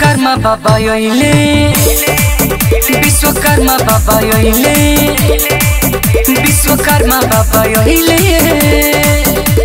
विश्वकर्मा बाबा योइले विश्वकर्मा बाबा योइले विश्वकर्मा बाबा योइले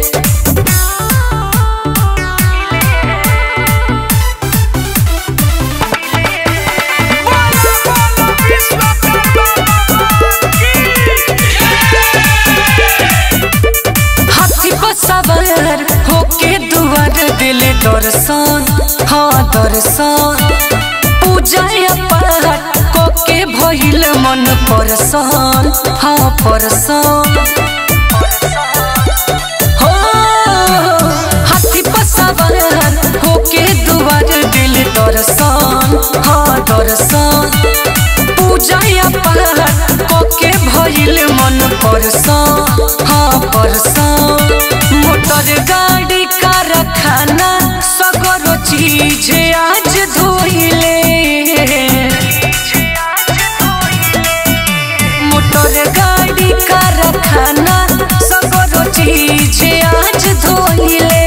हाथी पर सवार होके दुआर दिले दर्शन हाँ दर्शन पूजा पाठ कोके भइल मन परसन हाँ परसन हो हाथी पर सवार होके दुआर दिल दर्शन हाँ दर्शन पूजा पाठ कोके भइल मन परसन हाँ परसन मोटर गाड़ी कारखाना सगरो चीज आज धोइले मोटर गाड़ी कारखाना सगरो चीज आज धोइले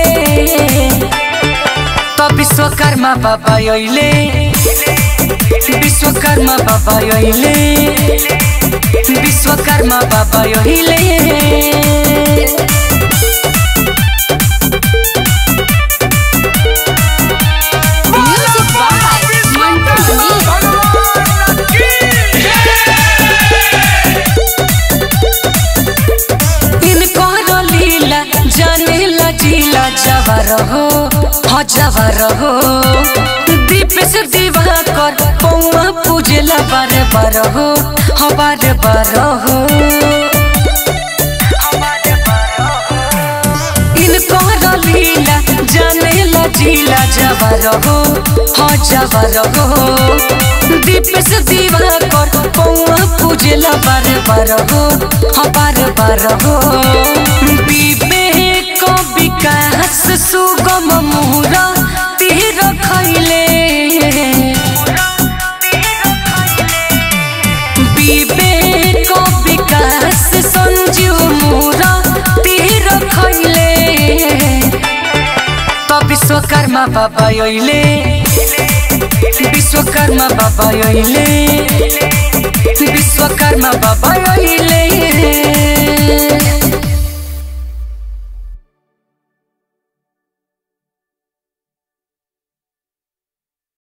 त विश्वकर्मा बाबा योइले विश्वकर्मा बाबा योइले विश्वकर्मा बाबा योइले Music by Mantu Mani. इनकर लीला जानेला जिला जवर हो ह जवर हो दीप से दीवा कर पौआ पूजला बार बार हो ह बार बार हो इनकर लीला जानेला जिला जवर हो ह जवर हो दीप से दीवा कर पौआ पूजला बार बार हो ह बार बार हो विवेक विकास सुगम मुहरा तीर खैले विवेक विकास संजीव मुहरा तीर खैले त विश्वकर्मा बाबा योइले विश्वकर्मा बाबा योइले विश्वकर्मा बाबा योइले